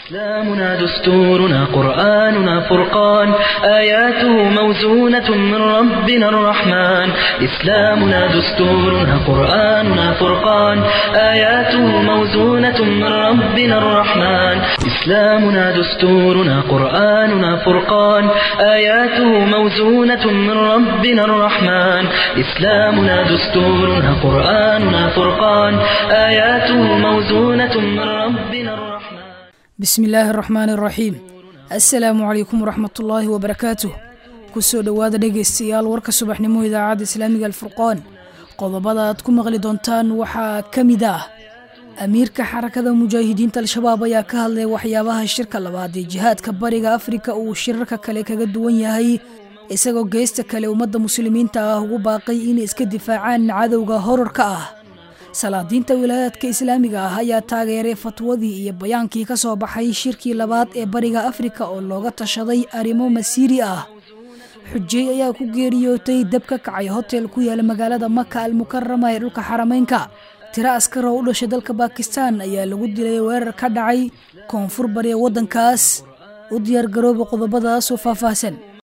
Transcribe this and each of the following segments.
إسلامنا دستورنا قرآننا فرقان آياته موزونة من ربنا الرحمن إسلامنا دستورنا قرآننا فرقان آياته موزونة من ربنا الرحمن إسلامنا دستورنا قرآننا فرقان آياته موزونة من ربنا الرحمن إسلامنا دستورنا قرآننا فرقان آياته موزونة من ربنا الرحمن bismi illaahi araxmaani araxiim assalaamu calaykum waraxmatullaahi wabarakaatuh kusoo dhowaada dhegaystayaal warka subaxnimo idaacadda islaamiga alfurqaan qodobada aad ku maqli doontaan waxaa ka mid ah amiirka xarakada mujaahidiinta al-shabaab ayaa ka hadlay waxyaabaha shirka labaad ee jihaadka bariga afrika uu shirarka kale kaga duwan yahay isagoo geesta kale ummadda muslimiinta ah ugu baaqay inay iska difaacaan cadowga horarka ah salaadiinta wilaayaadka islaamiga ah ayaa taageeray fatwadii iyo bayaankii ka soo baxay shirkii labaad ee bariga afrika oo looga tashaday arrimo masiiri ah xujey ayaa ku geeriyootay dab ka kacay hotel ku yaala magaalada maka almukarama ee dhulka xarameynka tiro askar oo u dhashay dalka bakistan ayaa lagu dilay weerar ka dhacay koonfur bari ee waddankaas u diyaargarooba qodobadaasoo faahfaahsan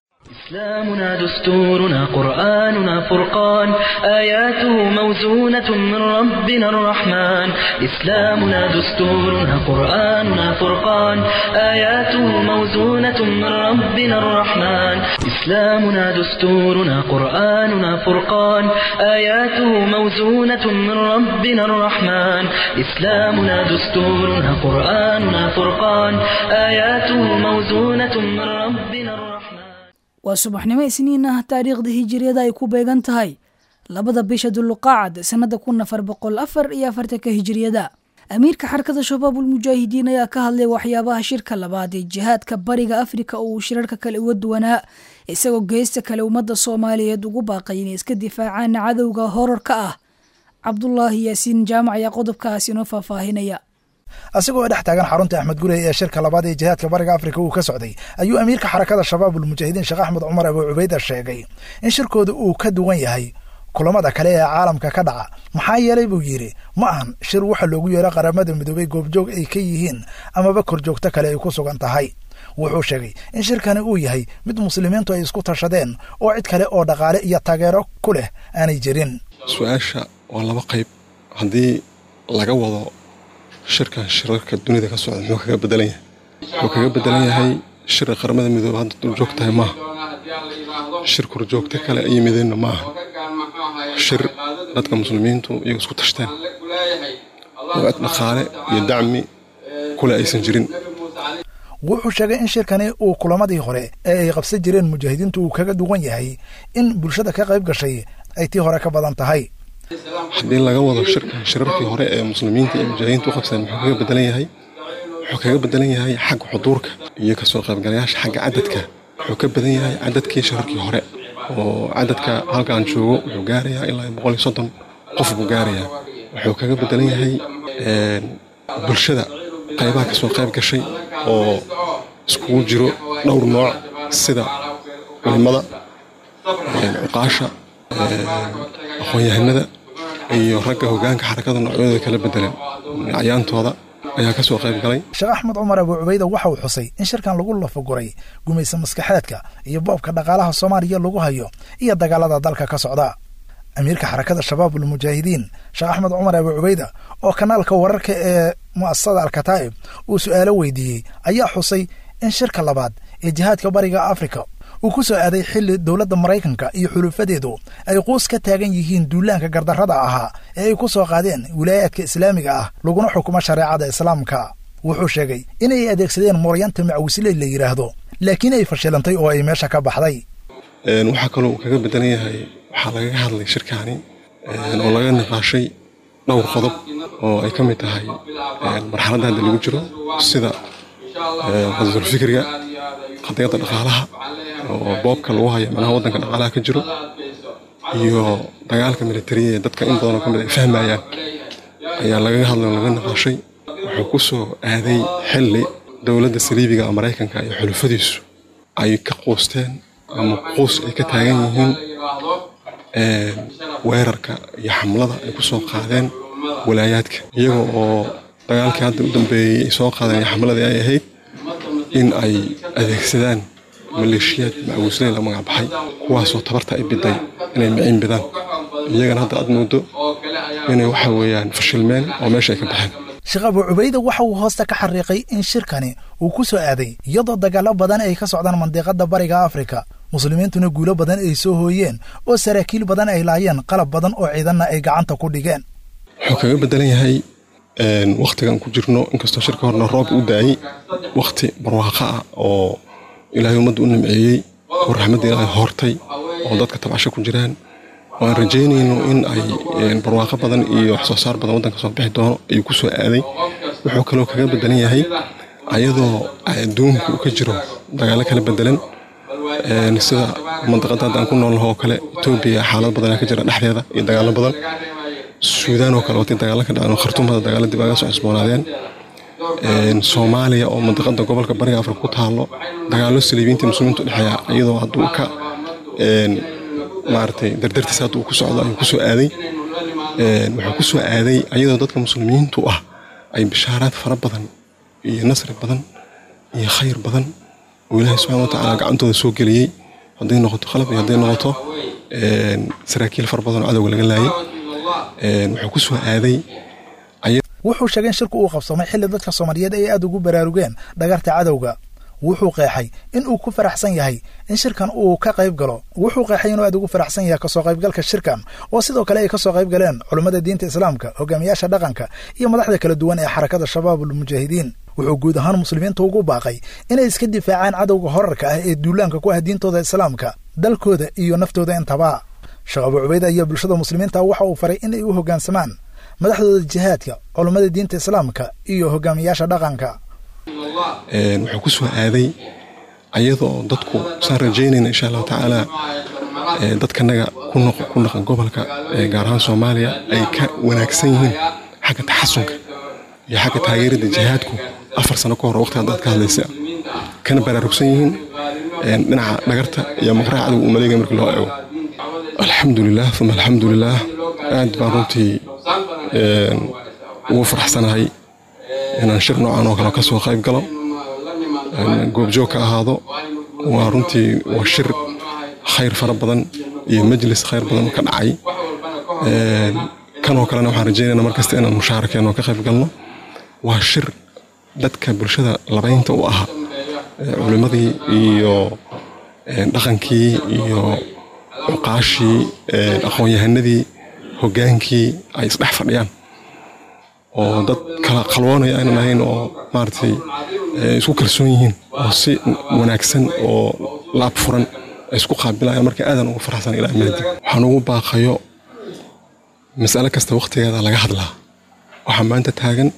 إسلامنا دستورنا قرآننا فرقان آياته موزونة من ربنا الرحمن إسلامنا دستورنا قرآننا فرقان آياته موزونة من ربنا الرحمن إسلامنا دستورنا قرآننا فرقان آياته موزونة من ربنا الرحمن إسلامنا دستورنا قرآننا فرقان آياته موزونة من ربنا الرحمن waa subaxnimo isniin ah taariikhda hijiriyada ay ku beegan tahay labada bisha duluqaacad sannada kun afar boqol afar iyo afartanka hijiriyada amiirka xarakada shabaabul mujaahidiin ayaa ka hadlay waxyaabaha shirka labaad ee jihaadka bariga afrika oo uu shirarka kale uga duwanaa isagoo geesta kale ummadda soomaaliyeed ugu baaqay inay iska difaacaan cadowga horarka ah cabdulaahi yaasiin jaamac ayaa qodobkaas inoo faahfaahinaya asigoo dhex taagan xarunta axmed gurey ee shirka labaad ee jihaadka bariga afrika uu ka socday ayuu amiirka xarakada shabaabul mujaahidiin sheekh axmed cumar abu cubayda sheegay in shirkooda uu ka duwan yahay kulamada kale ee caalamka ka dhaca maxaa yeelay buu yidhi ma ahan shir waxa loogu yeero qaramada midoobay goobjoog ay ka yihiin amaba korjoogto kale ay ku sugan tahay wuxuu sheegay in shirkani uu yahay mid muslimiintu ay isku tashadeen oo cid kale oo dhaqaale iyo taageero ku leh aanay jirin su-aasha waa laba qayb haddii laga wado shirkan shirarka dunida ka socda muxuu kaga bedelan yahay wuxuu kaga bedelan yahay shirka qaramada midoobe hadda durjoog tahay maaha shir korjoogto kale ay yimideenna maaha shir dadka muslimiintu iyagu isku tashteen oo cid dhaqaale iyo dacmi kule aysan jirin wuxuu sheegay in shirkani uu kulamadii hore ee ay qabsan jireen mujaahidiintu uu kaga duwan yahay in bulshada ka qayb gashay ay tii hore ka badan tahay haddii laga wado shirkan shirarkii hore ee muslimiinta iyo mujaahidiinta u qabsadeen muxuu kaga bedelan yahay wuxuu kaga bedelan yahay xagga xuduurka iyo kasoo qaybgalayaasha xagga cadadka wuxuu ka badan yahay cadadkii shirarkii hore oo cadadka halkaan joogo wuxuu gaarayaa ilaa boqol iyo soddon qof buu gaarayaa wuxuu kaga bedelan yahay bulshada qaybaha kasoo qayb gashay oo iskugu jiro dhowr nooc sida culimada cuqaasha aqoon-yahanada iyo ragga hogaanka xarakada noocyadooda kala bedelan acyaantooda ayaa ka soo qayb galay sheekh axmed cumar abu cubayda waxa uu xusay in shirkan lagu lafaguray gumaysa maskaxeedka iyo boobka dhaqaalaha soomaaliya lagu hayo iyo dagaalada dalka ka socda amiirka xarakada shabaabul mujaahidiin sheekh axmed cumar abu cubayda oo kanaalka wararka ee mu'asasada alkataa'ib uu su'aalo weydiiyey ayaa xusay in shirka labaad ee jihaadka bariga afrika uu ku soo aaday xilli dowladda maraykanka iyo xulufadeedu ay quus ka taagan yihiin duulaanka gardarrada ahaa ee ay ku soo qaadeen wilaayaadka islaamiga ah laguna xukumo shareecada islaamka wuxuu sheegay inay adeegsadeen mooryanta macwisle la yidhaahdo laakiin ay fashilantay oo ay meesha ka baxday waxaa kaloo uu kaga bedelan yahay waxaa lagaga hadlay shirkaani oo laga niqaashay dhowr qodob oo ay ka mid tahay marxaladda hadda lagu jiro sida qadadulfikriga qadiyadda dhaqaalaha oo boobka lagu hayo manaha waddanka dhaqaalaha ka jiro iyo dagaalka militariya ee dadka in badanoo ka mid ay fahmayaan ayaa lagaga hadlay oo laga niqaashay wuxuu ku soo aaday xilli dowladda saliibiga oo maraykanka iyo xulufadiisu ay ka quusteen ama quus ay ka taagan yihiin weerarka iyo xamlada ay ku soo qaadeen walaayaadka iyaga oo dagaalkii hadda u dambeeyey ay soo qaadeen xamaladii ay ahayd in ay adeegsadaan maleeshiyaad macawisley la magac baxay kuwaasoo tabarta ay biday inay miciin bidaan iyagana hadda aad moodo inay waxa weeyaan fashilmeen oo meesha ay ka baxeen sheekh abu cubayda waxa uu hoosta ka xariiqay in shirkani uu ku soo aaday iyadoo dagaallo badan ay ka socdaan mandiqada bariga afrika muslimiintuna guulo badan ay soo hooyeen oo saraakiil badan ay laayeen qalab badan oo ciidanna ay gacanta ku dhigeen wuxuu kaga bedelan yahay wakhtigan ku jirno inkastoo shirka horna roob u daayey wakhti barwaaqo ah oo ilaahay ummadda u nimceeyey oo raxmadda ilaahay hortay oo dadka tabcasho ku jiraan oo aan rajaynayno in ay barwaaqo badan iyo wax soo saar badan waddanka soo bixi doono ayuu ku soo aaday wuxuu kaloo kaga bedelan yahay ayadoo adduunku uu ka jiro dagaallo kala bedelan sida mandaqada hadda aan ku noolnaho oo kale etoobiya xaalad badanaa ka jira dhexdeeda iyo dagaallo badan suudaan oo kale watay dagaallo ka dhaceen khartuumada dagaallo dib aga soo cusboonaadeen soomaaliya oo mandaqada gobolka bariga afrika ku taalo dagaallo saliibiinta muslimiintu dhexeeya iyadoo hadduu ka maaragtay dardartiisa hadda uu ku socdo ayuu kusoo aaday wuxuu ku soo aaday ayadoo dadka muslimiintu ah ay bishaaraad fara badan iyo nasri badan iyo khayr badan oo ilaahay subxana wa tacaala gacantooda soo geliyey hadday noqoto qalab iyo hadday noqoto saraakiil fara badan oo cadowga laga laayay wuxuu ku soo aaday wuxuu sheegay in shirku uu qabsamay xilli dadka soomaaliyeed ay aad ugu baraarugeen dhagarta cadowga wuxuu qeexay in uu ku faraxsan yahay in shirkan uu ka qayb galo wuxuu qeexay inuu aad ugu faraxsan yahay kasoo qaybgalka shirkan oo sidoo kale ay kasoo qayb galeen culummada diinta islaamka hogaamiyaasha dhaqanka iyo madaxda kala duwan ee xarakada shabaabul mujaahidiin wuxuu guud ahaan muslimiinta ugu baaqay inay iska difaacaan cadowga horarka ah ee duulaanka ku ah diintooda islaamka dalkooda iyo naftooda intaba sheekh abu cubayd ayaa bulshada muslimiinta waxa uu faray inay u hoggaansamaan madaxdooda jihaadka culummada diinta islaamka iyo hogaamiyaasha dhaqanka wuxuu ku soo aaday ayadoo dadku saan rajaynayna insha allahu tacaala dadkanaga ku naqan gobolka gaar ahaan soomaaliya ay ka wanaagsan yihiin xagga taxasunka iyo xagga taageerada jihaadku afar sano ka hor waqti haddaad ka hadlaysa kana baraarugsan yihiin dhinaca dhagarta iyo maqraha cadowga uu maleegaya markii loo eego alxamdulilah uma alxamdulilah aad baan runtii ugu faraxsanahay inaan shir noocan oo kale ka soo qayb galo goobjoog ka ahaado waa runtii waa shir khayr fara badan iyo majlis khayr badan ka dhacay kanoo kalena waxaan rajaynayna markasta inaan mushaarakeeno ka qayb galno waa shir dadka bulshada labaynta u ahaa culimmadii iyo dhaqankii iyo cuqaashii aqoon-yahanadii hoggaankii ay isdhex fadhiyaan oo dad kala qalwoonaya aynan ahayn oo maaragtay isku kalsoon yihiin oo si wanaagsan oo laab furan ay isku qaabilayaan marka aadan ugu faraxsan ilaa maadi waxaan ugu baaqayo mas'ale kasta waqtigeeda laga hadlaa waxaa maanta taagan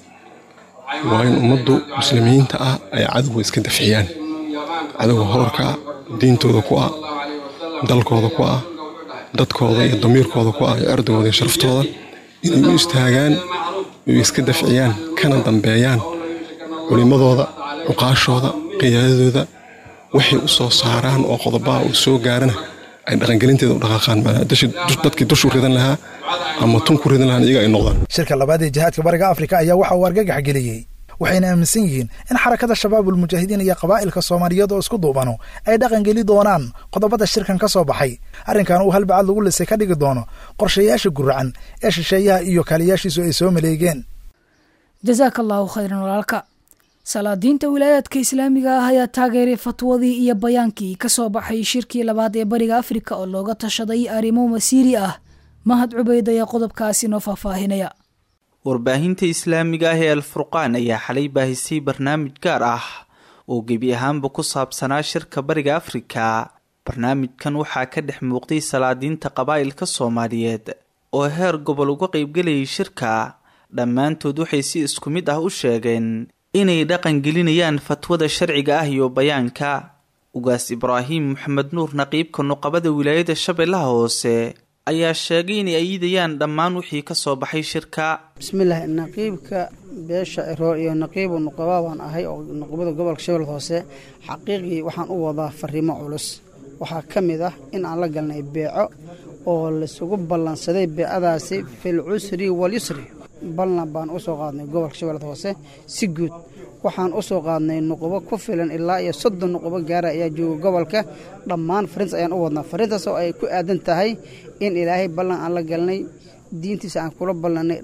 waa in ummaddu muslimiinta ah ay cadowga iska dafciyaan cadowga horarka ah diintooda ku ah dalkooda ku ah dadkooda iyo damiirkooda ku ah iyo erdagooda iyo sharaftooda inay u istaagaan oy iska dafciyaan kana dambeeyaan culimmadooda cuqaashooda qiyaadadooda waxay u soo saaraan oo qodobaha uu soo gaarana ay dhaqangelinteeda u dhaqaaqaan dadkii dushu ridan lahaa ama tun ku ridan lahaan iyaga ay noqdaan shirka labaad ee jihaadka bariga afrika ayaa waxa uu argagax geliyey waxayna aaminsan yihiin in xarakada shabaabul mujaahidiin iyo qabaa'ilka soomaaliyeed oo isku duubano ay dhaqan geli doonaan qodobada shirkan ka soo baxay arrinkan uu halbacad lagu lisay ka dhigi doono qorshayaasha guracan ee shisheeyaha iyo kaaliyaashiisu ay soo maleegeen jasaaka allaahu khayran walaalka salaadiinta wilaayaadka islaamiga ah ayaa taageeray fatwadii iyo bayaankii ka soo baxay shirkii labaad ee bariga afrika oo looga tashaday arrimo masiiri ah mahad cubayd ayaa qodobkaasi noo faahfaahinaya warbaahinta islaamiga ah ee alfurqaan ayaa xalay baahisay barnaamij gaar ah oo gebi ahaanba ku saabsanaa shirka bariga afrika barnaamijkan waxaa ka dhex muuqday salaadiinta qabaa'ilka soomaaliyeed oo heer gobol uga qaybgelayay shirka dhammaantood waxay si isku mid ah u sheegeen inay dhaqan gelinayaan fatwada sharciga ah iyo bayaanka ugaas ibraahim maxamed nuur naqiibka nuqabada wilaayada shabeellaha hoose ayaa sheegay inay ayidayaan dhammaan wixii ka soo baxay shirka bismillaah naqiibka beesha eroor iyo naqiibu nuqaba baan ahay oo nuqabada gobolka shabeellada hoose xaqiiqii waxaan u wadaa fariimo culus waxaa ka mid ah in aan la galnay beeco oo laisugu ballansaday beecadaasi fil cusri walyusri ballan baan u soo qaadnay gobolka shabeellada hoose si guud waxaan u soo qaadnay nuqubo ku filan ilaa iyo soddon nuqubo gaara ayaa jooga gobolka dhammaan fariintas ayaan u wadnaa fariintaas oo ay ku aadan tahay in ilaahay ballan aan la galnay diintiisa aan kula ballanay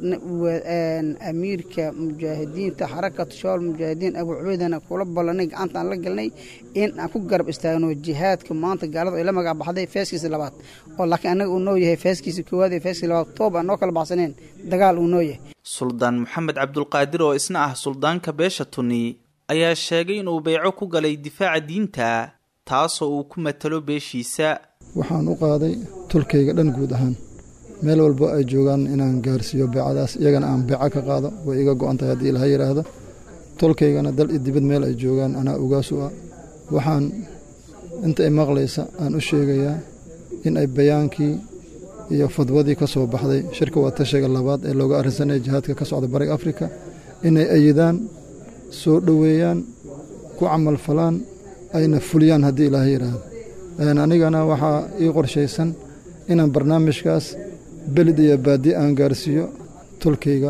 amiirka mujaahidiinta xarakatu shabaal mujaahidiin abu cubeydana kula ballanay gacanta aan la galnay in aan ku garab istaagno jihaadka maanta gaaladu ay la magac baxday feeskiisa labaad oo laakiin annaga uu noo yahay feeskiisa koowaad iyo feeskiisa labaad toob aan noo kala baxsaneen dagaal uu noo yahay suldaan maxamed cabdulqaadir oo isna ah suldaanka beesha tuni ayaa sheegay inuu beyco ku galay difaaca diinta taasoo uu ku matalo beeshiisa waxaan u qaaday tulkayga dhan guud ahaan meel walbo ay joogaan inaan gaarsiiyo beecadaas iyagana aan beeco ka qaado way iga go-an tahay haddii ilaha yidhaahdo tolkaygana dal iyo dibad meel ay joogaan anaa ogaas u ah waxaan inta ay maqlaysa aan u sheegayaa in ay bayaankii iyo fadwadii ka soo baxday shirka waa tashiga labaad ee looga arrinsanaya jihaadka ka socda bariga afrika inay ayidaan soo dhoweeyaan ku camalfalaan ayna fuliyaan haddii ilaaha yidhaahdo anigana waxaa ii qorshaysan inaan barnaamijkaas belid iyo baadi aan gaarsiiyo tolkayga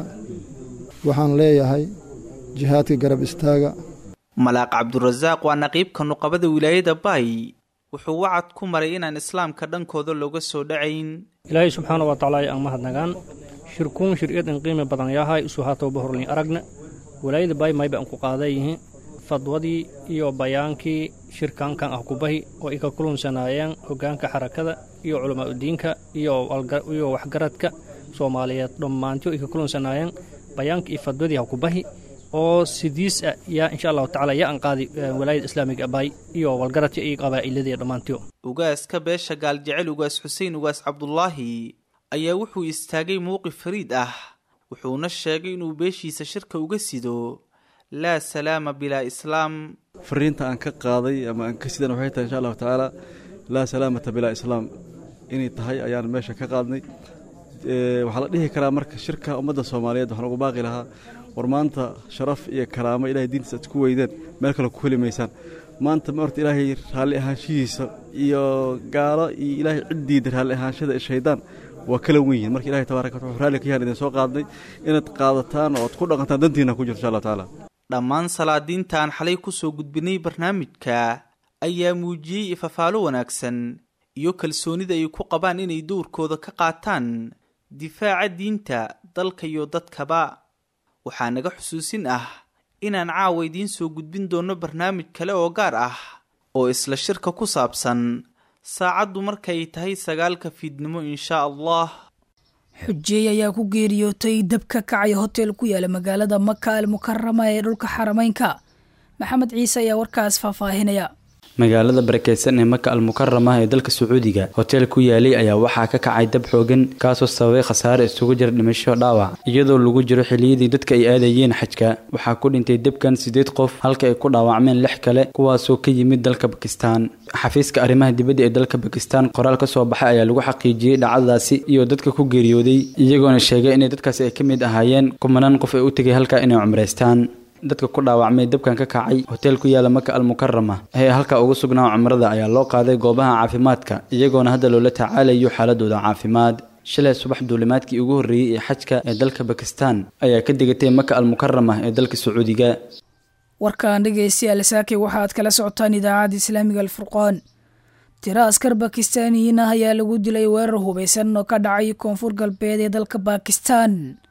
waxaan leeyahay jihaadka garab istaaga malaaq cabdurasaaq waa naqiibka nuqabada wilaayada baay wuxuu wacad ku maray inaan islaamka dhankooda looga soo dhacayn ilaahay subxaana wa tacaala aan mahadnagaan shirkuun shir-iyad in qiimi badan yahay isu haatooba horlin aragna walaayada baay mayba aan ku qaadayihin fadwadii iyo bayaankii shirkaankan ah kubahi oo ay ka kulunsanaayeen hoggaanka xarakada iyo culamaauddiinka iyo waxgaradka soomaaliyeed dhammaantiyo ay ka kulunsanaayeen bayaanka iyo fadwadii ha kubahi oo sidiis ah yaa insha allahu tacala yaa an qaadi walaayada islaamiga baay iyo walgaradka iyo qabaa'iladii dhammaantiyo ugaaska beesha gaaljecel ugaas xuseen ugaas cabdulaahi ayaa wuxuu istaagay mowqif fariid ah wuxuuna sheegay inuu beeshiisa shirka uga sido laa salaama bilaa islaam fariinta aan ka qaaday ama aan ka sidan waxay tahay insha allahu tacaala laa salaamata bilaa islaam inay tahay ayaan meesha ka qaadnay waxaa la dhihi karaa marka shirka ummadda soomaaliyeed waxaan ugu baaqi lahaa war maanta sharaf iyo karaamo ilahay diintiisa aad ku weydeen meel kale ku heli maysaan maanta ma orta ilaahay raalli ahaanshihiisa iyo gaalo iyo ilaahay ciddiida raalli ahaanshada shaydaan waa kala wen yihin marka ilahay tabaaraka wata wuxuu raalli ka yahan idin soo qaadnay inaad qaadataan oo ad ku dhaqantaan dantiina ku jirto insha allah tacaala dhammaan salaadiinta aan xalay ku soo gudbinay barnaamijka ayaa muujiyey ifafaalo wanaagsan iyo kalsoonida ay ku qabaan inay dowrkooda ka qaataan difaaca diinta dalka iyo dadkaba waxaa naga xusuusin ah inaan caawa idiin soo gudbin doonno barnaamij kale oo gaar ah oo isla shirka ku saabsan saacaddu markay tahay sagaalka fiidnimo inshaa allah xujeey ayaa ku geeriyootay dab ka kacaya hotel ku yaala magaalada maka al mukarama ee dhulka xarameynka maxamed ciise ayaa warkaas faahfaahinaya magaalada barakeysan ee maka al mukarama ee dalka sacuudiga hotel ku yaalay ayaa waxaa ka kacay dab xoogan kaasoo sababay khasaare isugu jira dhimasho dhaawac iyadoo lagu jiro xiliyadii dadka ay aadayeen xajka waxaa ku dhintay debkan siddeed qof halka ay ku dhaawacmeen lix kale kuwaasoo ka yimid dalka bakistan xafiiska arrimaha dibadda ee dalka bakistan qoraal ka soo baxay ayaa lagu xaqiijiyey dhacdadaasi iyo dadka ku geeriyooday iyagoona sheegay inay dadkaasi ay ka mid ahaayeen kumanaan qof ee u tegay halkaa inay cumraystaan dadka ku dhaawacmay dabkan ka kacay hotel ku yaala maka al mukarama ee halka ugu sugnaa cumrada ayaa loo qaaday goobaha caafimaadka iyagoona hadda loola tacaalayo xaaladooda caafimaad shalay subax duulimaadkii ugu horreeyey ee xajka ee dalka bakistan ayaa ka degatay maka al mukarama ee dalka sacuudiga warkan dhegeystayaal saake waxaad kala socotaan idaacadda islaamiga alfurqaan tiro askar bakistaaniyiin ah ayaa lagu dilay weerar hubeysan oo ka dhacay koonfur galbeed ee dalka bakistan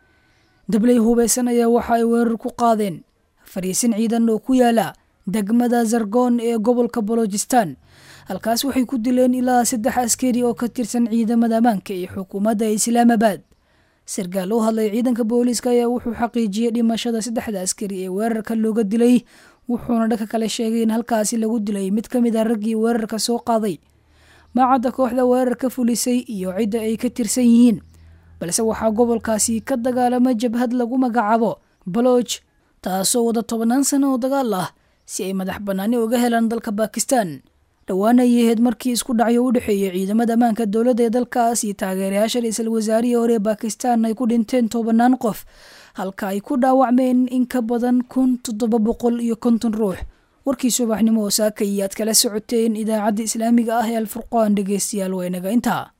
dabley hubeysan ayaa waxa ay weerar ku qaadeen fariisin ciidan oo ku yaala degmada zargoon ee gobolka bolojistan halkaas waxay ku dileen ilaa saddex askari oo ka tirsan ciidamada ammaanka ee xukuumadda islaamabad sarkaal u hadlay ciidanka booliiska ayaa wuxuu xaqiijiyey dhimashada saddexda askari ee weerarka looga dilay wuxuuna dhanka kale sheegay in halkaasi lagu dilay mid ka mid a raggii weerarka soo qaaday maacadda kooxda weerarka fulisay iyo cidda ay ka tirsan yihiin balse waxaa gobolkaasi ka dagaalama jabhad lagu magacaabo balooj taasoo wada tobannaan sano oo dagaal ah si ay madax bannaani uga helaan dalka bakistan dhowaana ay ahayd markii isku dhacyo u dhexeeyay ciidamada ammaanka dowladda ee dalkaas iyo taageerayaasha ra-iisul wasaarihii hore ee bakistan ay ku dhinteen tobannaan qof halka ay ku dhaawacmeen in ka badan kun toddoba boqol iyo konton ruux warkii subaxnimo oo saaka iyo aad kala socoteen idaacadda islaamiga ah ee alfurqaan dhegeystayaal waa inaga intaa